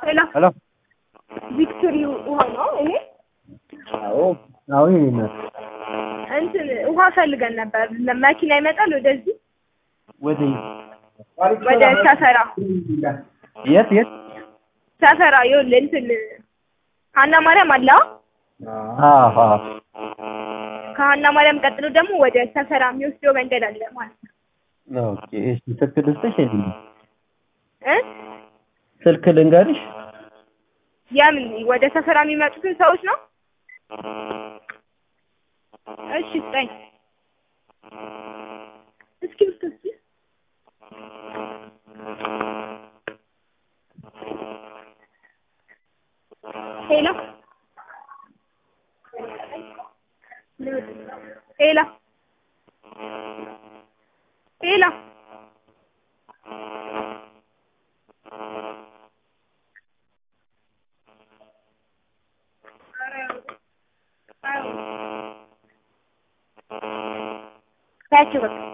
ሄሎ ሄሎ ቪክቶሪ ውሃ ነው። እኔ አዎ አዎ የኔ እናት እንትን ውሃ ፈልገን ነበር። መኪና ይመጣል ወደዚህ ወደ ወደ ሰፈራ የት የት ሰፈራ ይኸውልህ እንትን ሀና ማርያም አለ አዎ አዎ ከሀና ማርያም ቀጥሎ ደግሞ ወደ ሰፈራ የሚወስደው መንገድ አለ ማለት ነው ኦኬ እሺ ስልክ ልስጥሽ የኔ እ ስልክ ልንገርሽ የምን ወደ ሰፈራ የሚመጡትን ሰዎች ነው እሺ ስጠኝ እስኪ ብትወስጂ ሄሎ ሄሎ ሄሎ ታያቸው በቃ